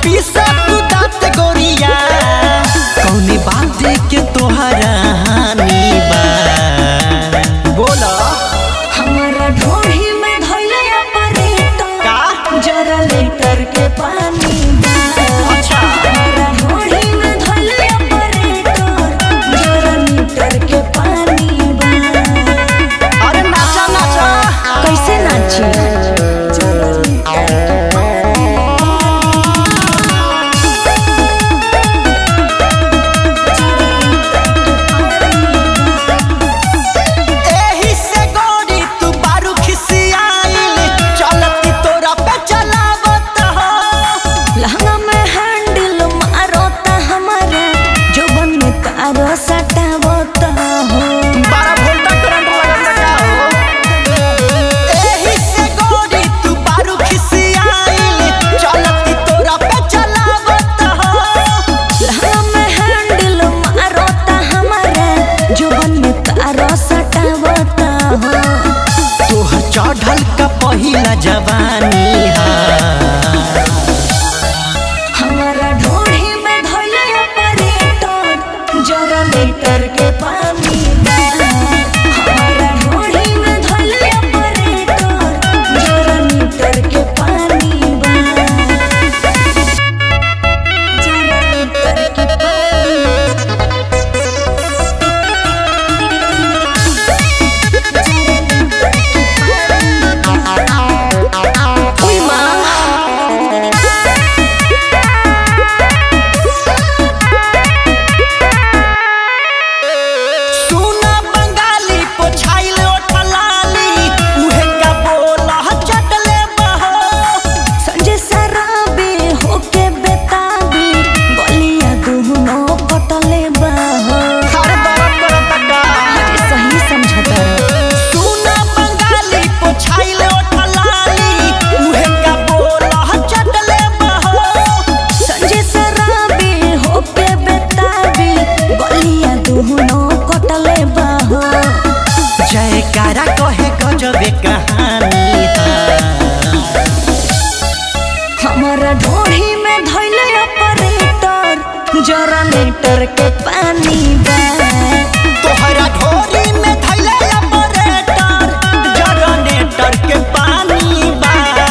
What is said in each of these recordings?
पीसा तू दांत गोरिया कौने बात के तोहरा हानि बा बोला हमारा ढोही में धइले ऑपरेटर का? जरा लीटर के पानी बा अच्छा। हमारा ढोही में धइले ऑपरेटर जरा लीटर के पानी बा अरे नाचा नाचा कैसे नाची जरा लीटर के पानी एही से गोरी तू बारू खिसियाइल चलती तोरा पे चलावत हो लहंगा में हैंडल मारो ता हमारा जोबन में तारो सटावो ता हो बारह वोल्ट करंट लगत का हो एही से गोरी तू बारू खिसियाइल चलती तोरा पे चलावत हो लहंगा में हैंडल मारो ता हमारा जोबन में तारो सटावो ता हो तोहर चढ़ल का पहिला जवानी हा हमारा ढोढ़ी में धइले ऑपरेटर जरा लीटर के पानी बा हमारा ढोढ़ी में धइले ऑपरेटर जरा लीटर के पानी बा जरा लीटर के पानी ओय मां सुना बंगाली पोछाइल ओठलाली उहे का बोला चटले बहो संजय सराबे होके बेताबी बलिया दुहनो कटले बाहो अरे दरद करत का अरे सही समझता सुना बंगाली पोछाइल ओठलाली उहे का बोला चटले बहो संजय सराबे होके बेताबी बलिया दुहनो कटले बाहो जयकारा कहे गजबे कहानी हा हमारा ढोढ़ी में धइले ऑपरेटर जरा लीटर के पानी बा तोहरा ढोरी में धैले ऑपरेटर जनरेटर के पानी बा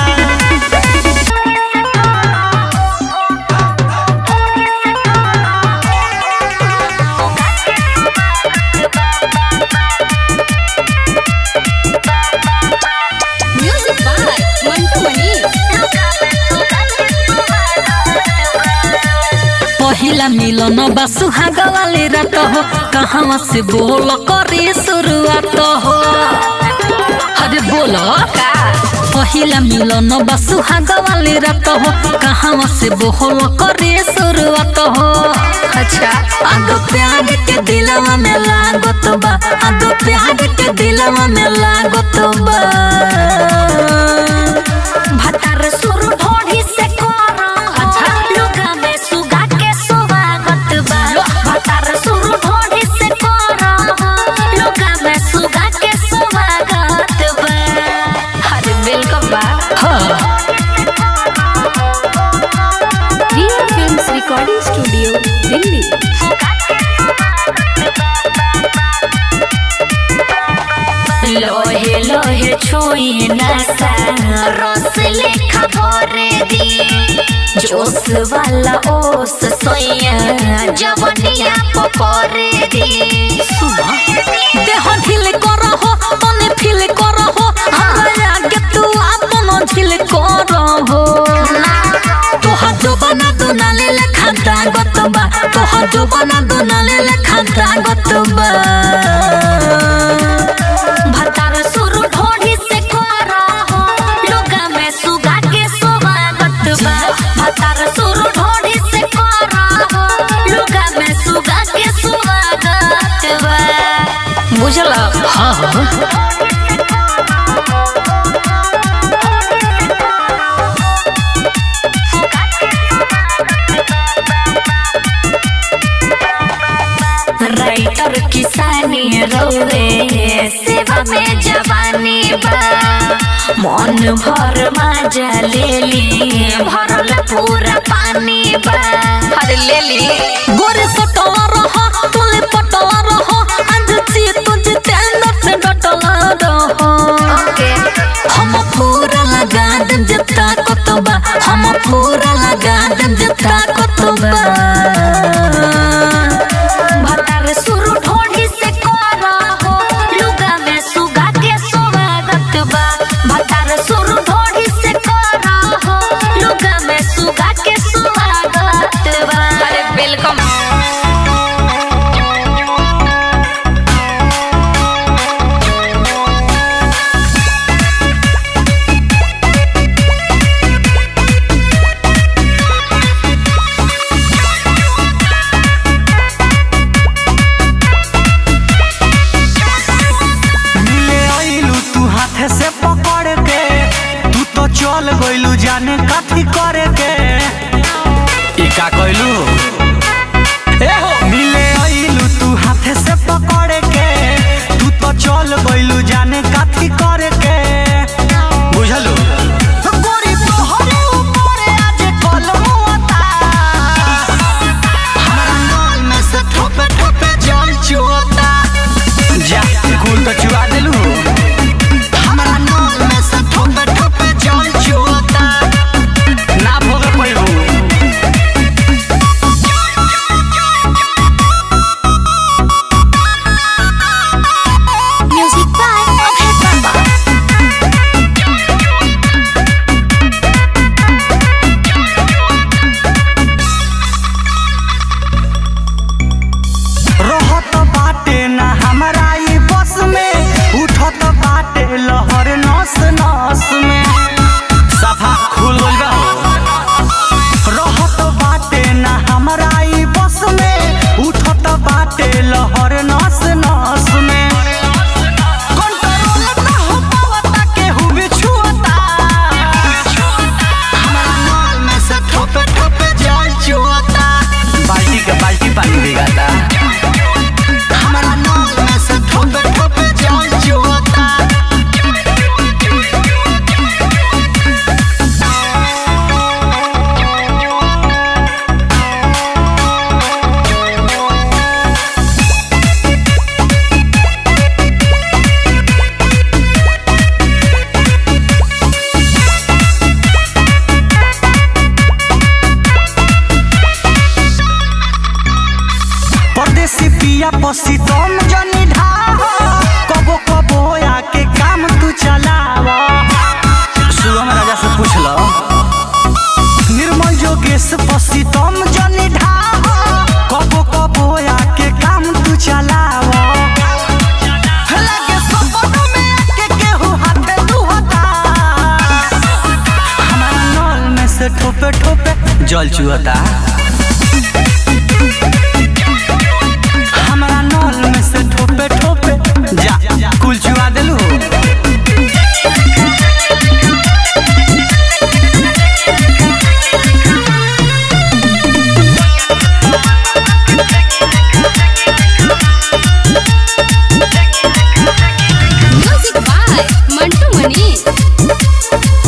म्यूजिक बाय मंटू मनी पहिला मिलन बा सुहाग वाली रात हो कहाँ से बोल करे शुरुआत हो अरे बोलो पहिला मिलन बा सुहाग वाली रात हो कहाँ से बोल करे शुरुआत हो अच्छा आग प्यार के दिलवा में लागत बा आग प्यार के दिलवा में लागत बा भतार सुरु ढोढ़ी से करो अच्छा। लुगा में सुगा के स्वागत बा भतार सुरु ढोढ़ी से करो लुगा में सुगा के स्वागत बा अरे वेलकम बा हाँ real films recording studio Delhi लोहे लोहे छुई नसा रस लेखा भरे दी जोश वाला ओस सोया जवनिया पकड़े दी देह ढिल करहो मने फील करहो हमरा आगे तू आपन ढिल करहो तोहर जोबना दुनाले लेखा दागत बा तोहर जोबना दुनाले लेखा दागत बा भतार सुरु ढोढ़ी से करो लुगा में सुगा के स्वागत बा भतार सुरु ढोढ़ी से करो लुगा में सुगा के स्वागत बा बुझला हाँ हाँ राइटर किसानी रोवे सेवा में जवानी बा मन भर मजा ले ली भरल पूरा पानी बा अरे ले ली गोरे सटला रहा तुले पटला रहा आज ची तुझे तेंदर से डटला रहा ओके हम पूरा लगा देम जता कतबा हम पूरा लगा देम जता कतबा भतार सुरु ढोढ़ी से करा हो लुगा में सुगा के स्वागत बा भतार सुरु ढोढ़ी से करा हो लुगा में सुगा के स्वागत बा अरे वेलकम मिले आइलू तू हाथे से पकड़ के तू तो चल गइलू जाने कथी करे के ई का कइलू ए हो मिले आइलू तू हाथे से पकड़ के तू तो चल गइलू जाने कथी करे के बुझलू गोरी तोहरे ऊपर आज कलमुता हमरा नाल में से ठोपे ठोपे जल चुअता जा कुल तो चुआ देलू हमरा नाल में से ठोपे ठोपे जल चुअता ना भोग पैबू म्यूजिक बाय अभय बाबा रहत बाटे ना हमरा ई बस में उठत बाटे लहर नस नस में सफा खुल गइल बा रहत बाटे ना हमरा ई बस में उठत बाटे लहर नस नस में कंट्रोल ना हो पावता केहू भी छुअता हमरा नाल में से ठोपे ठोपे जल चुअता बाल्टी के बाल्टी पानी भिगाता हमरा नाल में से ठोपे ठोपे जल चुअता परदेसी पिया पसी तुम जनी ढाह कबो कबो आके काम तू चलाव सुगम राजा से पूछ लो निर्मल जोगेश पसी तुम जनी ढाह कबो कबो आके काम तू चलाव लगे सपनों में आके केहू हाथे दुहता हमारा नल में से ठोपे ठोपे जल चुअता हमरा नल में से ठोपे ठोपे जा कुल चुआ देलू म्यूजिक बाय मंटू मनी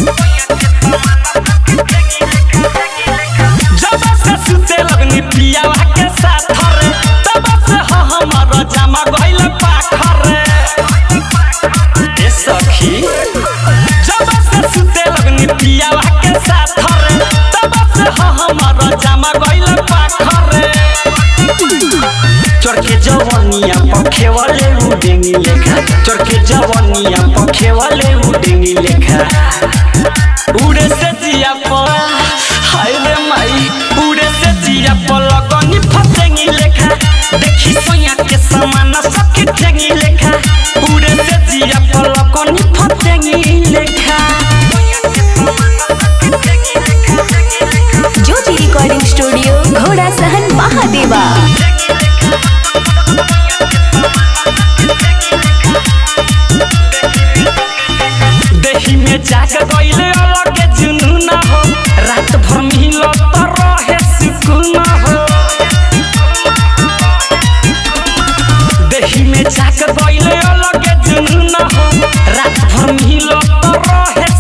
जब से सुते लगनी पियावा के साथ रे तब से ह हमर जमा गइल पाखर रे ए सखी जब से सुते लगनी पियावा के साथ रे तब से ह हमर जमा गइल पाखर रे चरखे जवनिया पखे वाले उडेंगी लेखा चरखे जवनिया पखे वाले उडेंगी लेखा उड़े से जिया पर हाय रे माई उड़े से जिया पर लगनी फसेंगी लेखा देखी सोया के समान सबके ठेंगी लेखा उड़े से जिया पर लगनी फसेंगी लेखा ज्योति रिकॉर्डिंग स्टूडियो घोड़ा सहन महादेवा देही में जाग गइले अलग जुनून हो रात भर मिलो तो रहे सुकून हो देही में जाग गइले अलग जुनून हो रात भर मिलो तो रहे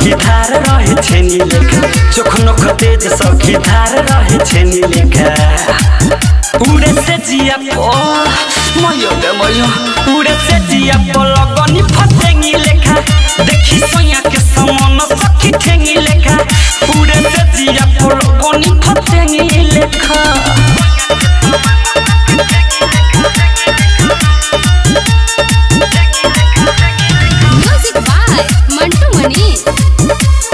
सखी धार रहे छेनी लेखा चोख नोख तेज सखी धार रहे छेनी लेखा उड़े से जिया पो मयो गे मयो उड़े से जिया पो लगनी फतेंगी लेखा देखी सोया के समान सखी ठेंगी लेखा उड़े से जिया पो लगनी फतेंगी लेखा म्यूजिक बाय मंटू मनी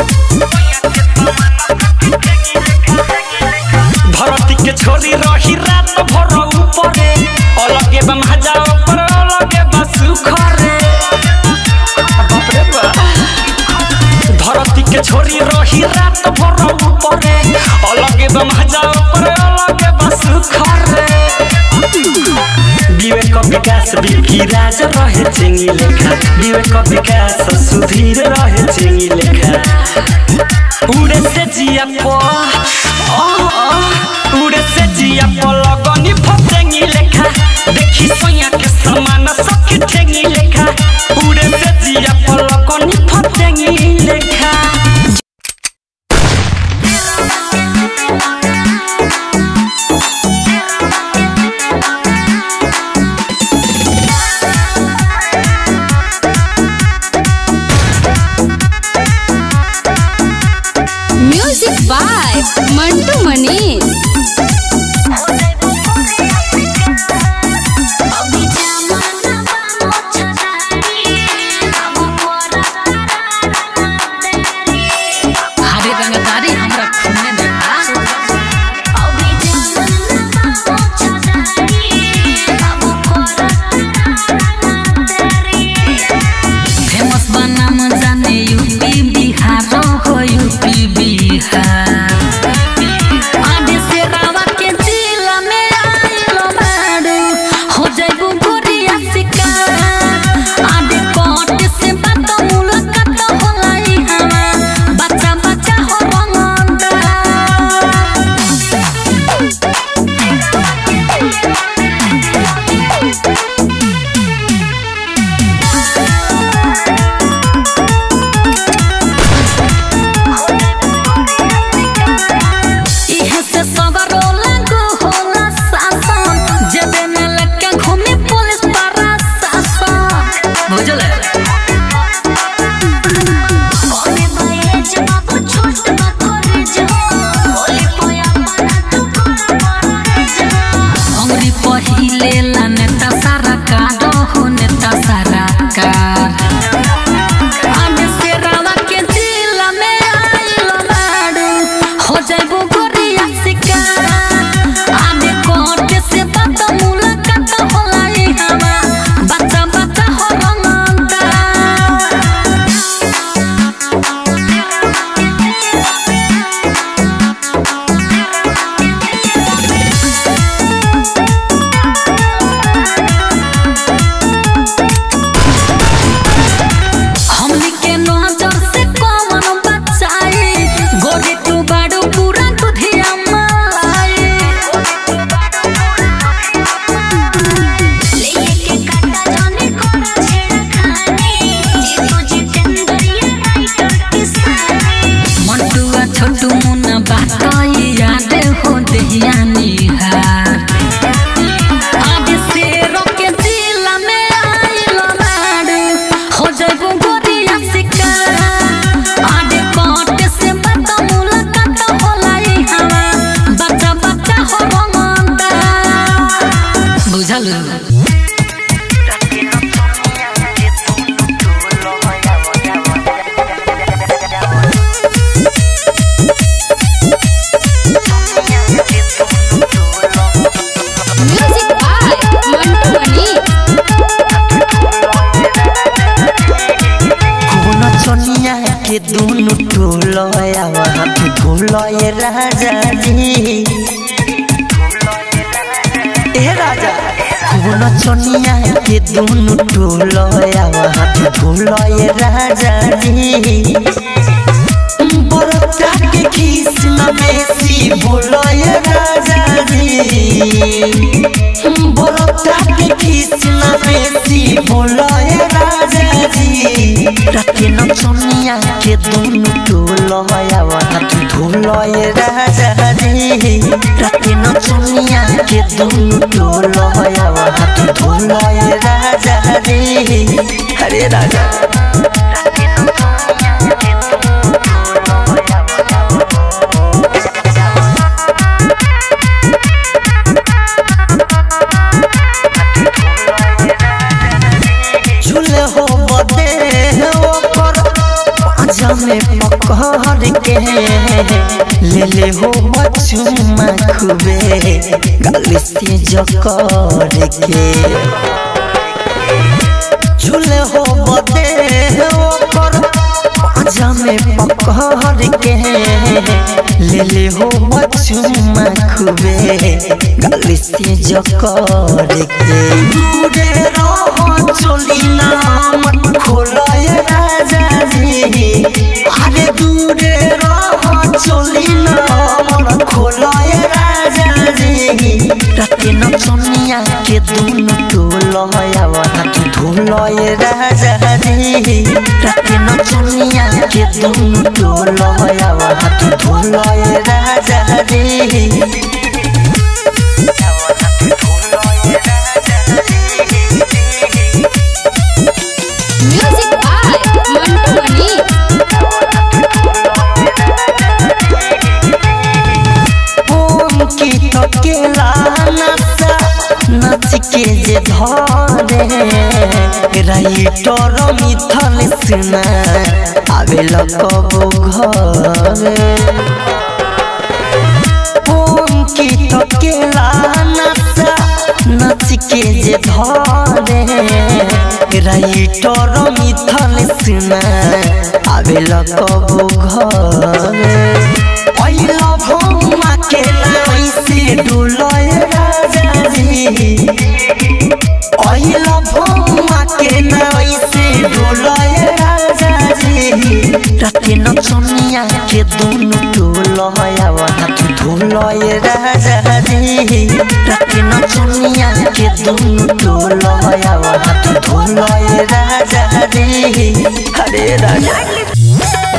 भरती के छोरी रही रात भर ऊपरे अलगे बा महाजा ऊपर अलगे बा सुखरे बाप रे बा धरती के छोरी रही रात भर ऊपरे अलगे बा महाजा ऊपर अलगे बा सुखरे विवेक विकास बिकी राज रहे चिंगी लेखा विवेक विकास सुधीर रहे चिंगी लेखा उड़े से जिया पो उड़े से जिया पो लगनी फतेंगी लेखा देखी सोया के समान सखी ठेंगी लेखा उड़े से जिया पो लगनी फतेंगी लेखा म्यूजिक बाय मंटू मनी हरे रंगदारी हमरा खूने देखा फेमस बनाम जाने यूपी बिहार हो यूपी बिहार आधे से रावा के जिला में आइलो बाड़ू हो जाइबू गोरिया शिकार आधे कोट से बात मुलाकात होलाई हवा बच्चा बच्चा हो रंगंदा इहे से सवारो लागू होला शासन जेबे में लटके घूमे पुलिस प्रशासन बुझल अंगरी पहिले ला नेता सारा कार हो नेता सारा कार आने से रावा के जिला में आइलो बाड़ू हो जाइबू गोरिया शिकार आने कोट से बात मुलाकात होलाई हवा बच्चा बच्चा हो रंगंदा हमनी के नजर से कौन बचाई गोरी तू बाड़ू पूरा दुधिया मलाई मंटुआ छोटू मुन्ना बात याद हो दहिया निहार आज शेरों के जिला में आइलो बाड़ू हो जाइबू गोरिया शिकार आज कोट से बात मुलाकात होलाई हवा बच्चा बच्चा हो रंगंदा बुझल म्यूजिक बाय मंटू मनी कौन चनिया के दोनों टोलया वहाँ पे ढोलय राजा जी ए राजा कौन चनिया के दोनों टोलया वहाँ पे ढोलय राजा जी बरता के खीस न बेसी बोलय राजा जी बरता के खीस न बेसी बोलय राजा जी राते न सोनिया के दोनों टोलया हाथ धोलय राजा रे राते न सोनिया के दोनों टोलया हाथ धोलय राजा रे हरे राजा झूले हो बदे ओकर पाजा में पकड़ के ले ले हो बचुमा खुबे गल से जकड़ के झूले हो बदे ओकर पाजा में पकड़ के ले ले हो बचुमा खुबे गल से जकड़ के दूरे रहो चली नाम खोलय राजा जी अरे दूरे रहो चली नाम खोलय राजा जी राते न सोनिया के दोनों टोलय हाथ धोलय राजा जी राते न सोनिया के दोनों टोलय हाथ धोलय राजा जी म्यूजिक बाय मंटू मनी ओम की तकेला नचा नच के जे धरे राइटर मिथल सुना आवेल कबो घरे ओम की तकेला नचा नच के जे धरे राइटर मिथल सुना आवेल कबो घरे पहिला भौमा के लाइसे डुलय राजा जी पहिला भौमा के लाइसे डुलय राजा जी राते न सोनिया के दोनों टोलय हाथ धोलय राजा जी राते न सोनिया के दोनों टोलय हाथ धोलय राजा जी हरे राजा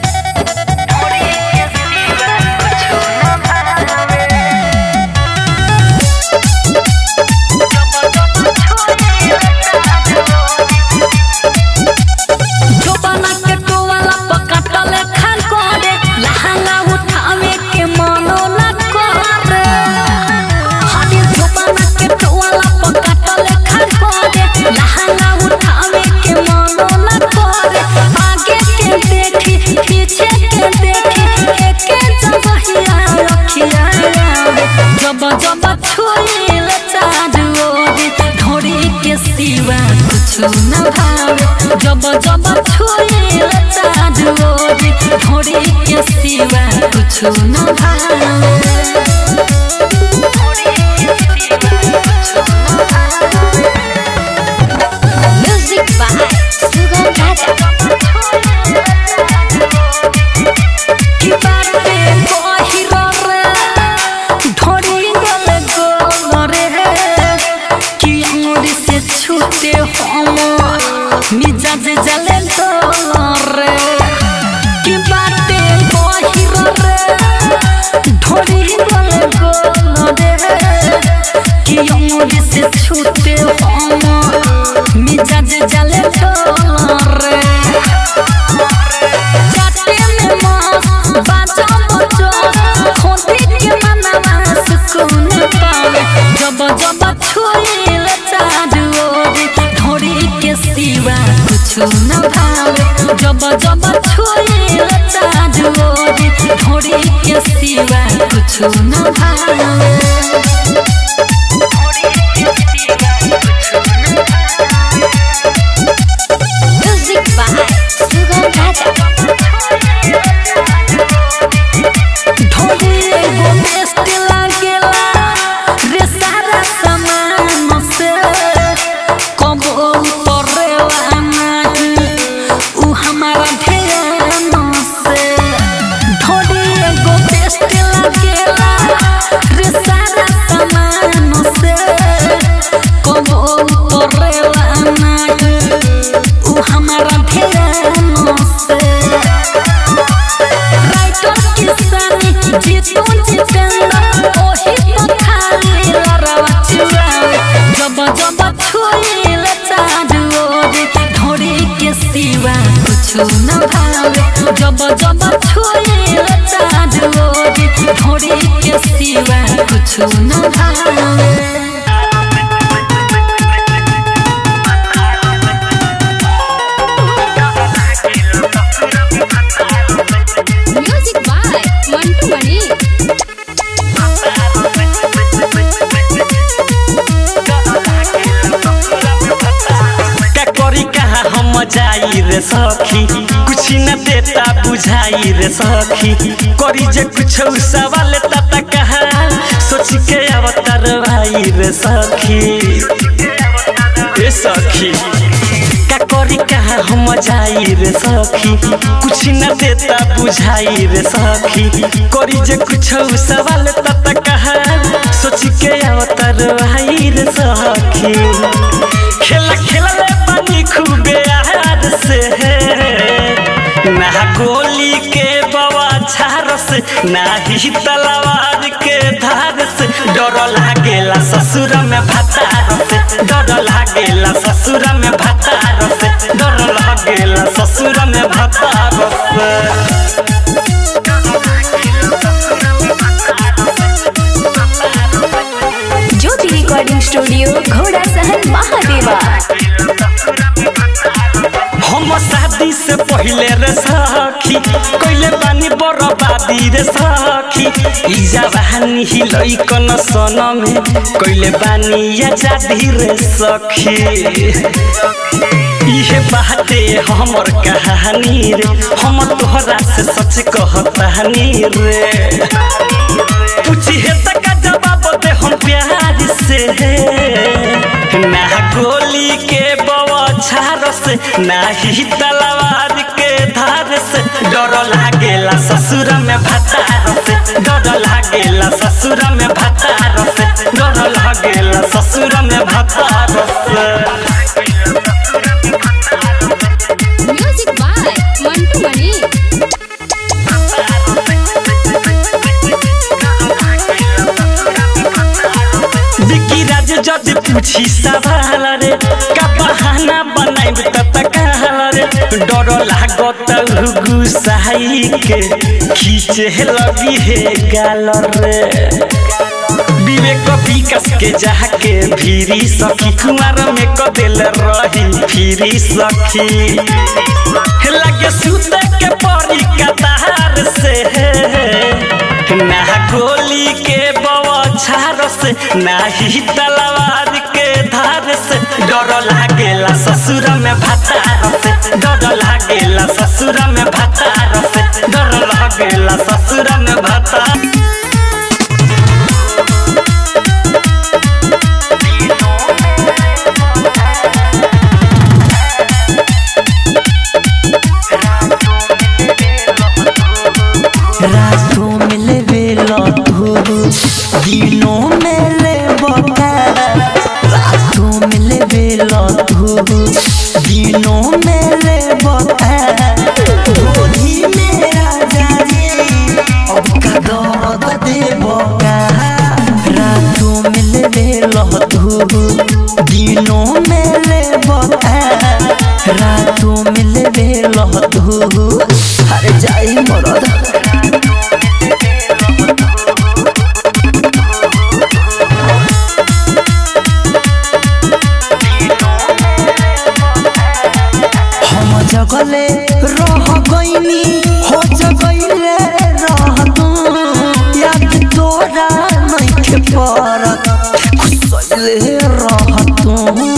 जोबाना के टोवाला पकाटले खान करे लहंगा उठावे के मनो न करे हनी जोबाना के टोवाला पकाटले खान करे लहंगा उठावे के मनो न करे आगे के देखी पीछे के देखी एके जबहिया रखिया जब जब छुईले चारू ओरी ढोरी के सिवा कुछु न भावे जब जब छुईले चारू ओरी ढोरी के सिवा कुछु न भावे म्यूजिक बाय सुगम राजा की बाटे बहिरो रे ढोरी गले गोरे कि अंगुरी से छूटे हम मिजाज जले रे की बाटे बहिरो रे ढोरी गले गोरे कि अंगुरी से छूटे हम मिजाज जले रे जाते में मस्त बाजा बजो खोदी के मनवा सुकून पावे जब जब छुईले चारू ओरी ढोरी के सिवा कुछु न भावे जब जब छुईले चारू ओरी ढोरी के सिवा कुछु न भावे म्यूजिक बाय सुगम राजा ढोली एगो बेस्ट लागेला रे सारा सामान से कबो उतरेला नहीं उ हमारा ध्यान से ढोली एगो बेस्ट लागेला रे सारा सामान न भावे जब जब छुए चारू ओरी ढोरी के सिवा कुछ न भावे म्यूजिक बाय मंटू मणि का करी कहाँ हम जाई रे सखी कुछ न देता बुझाई रे सखी करी जे कुछ सवाल तता कहाँ सोच के अवतार भाई रे सखी ए सखी का करी कहाँ हम जाई रे सखी कुछ न देता बुझाई रे सखी करी जे कुछ सवाल तता कहाँ सोच के अवतार भाई रे सखी खेला खेलले पानी खूबे आहार से ना गोली के बवा झार से ना ही तलवार के धार से डर लागेला ससुर में भतार से डर लागेला ससुर में भतार से डर लागेला ससुर में भतार से ज्योति रिकॉर्डिंग स्टूडियो घोड़ा सहन महादेवा हम शादी से पहले रे सखी कोइले बानी बरबादी रे सखी ई जवानी ही लइकन सन में कोइले बानी आजादी रे सखी इहे बाते हमर कहानी रे हम तोहरा से सच कहतानी रे पूछी है तक जवाब दे हम प्यार से ना गोली के बवाछार से ना ही तलवार के धार से डर लागेला ससुर में भतार से डर लागेला ससुर में भतार से डर लागेला ससुर में भतार से म्यूजिक बाय मंटू मणि बिकी राज जद पूछी सवाल रे का बहाना बनाइब त तकाल रे डर लागत गुसाई के खींचे लगी हे गाल रे विवेक विकास के जाके फिरी सखी कुमार में कदेल रही फिरी सखी लगे सूते के परी कतार से ना गोली के बवाछार से ना ही तलवार के धार से डर लागेला ससुर में भतार से डर लागेला ससुर में भतार से डर लागेला ससुर में भतार रातों में ले बेला तू दिनों में ले बता रातों में ले बेला तू दिनों में ले बता गोली मेरा जाने अब का दर्द दे बका रातों में ले बेला तू दिनों में ले बता रातों में ले बेला तू अरे जाई मरद हम जगले रह गईनी हो जगले रह तू याद तोरा नइखे परत खुसले रह तू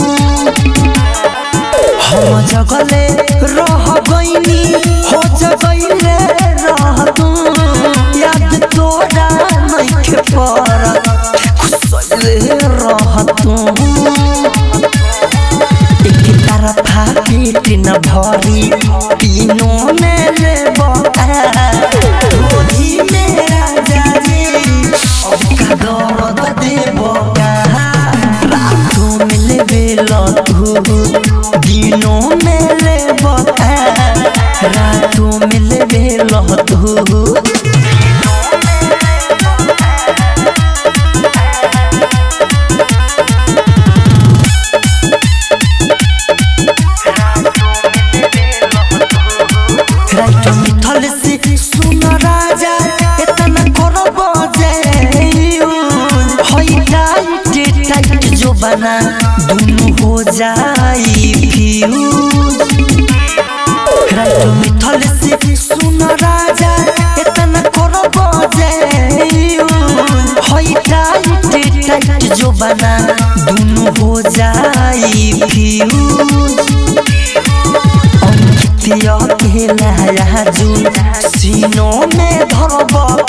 हम जगले रह गईनी हो जगले रह तू याद तोरा नइखे परत खुसले रह तू एक तरफा पेट न भरी तीनों में ले गोदी मेरा जाने अब का दर्द दे रातों में ले बेला तू दिनों में ले रातों में ले बेला तू जाई फ्यूज राइट मिथल से सुन राजा इतना करो बजाई होई टाइट टाइट जो बना दोनों हो जाई फ्यूज अंकितिया के नया जुन सीनों में धरब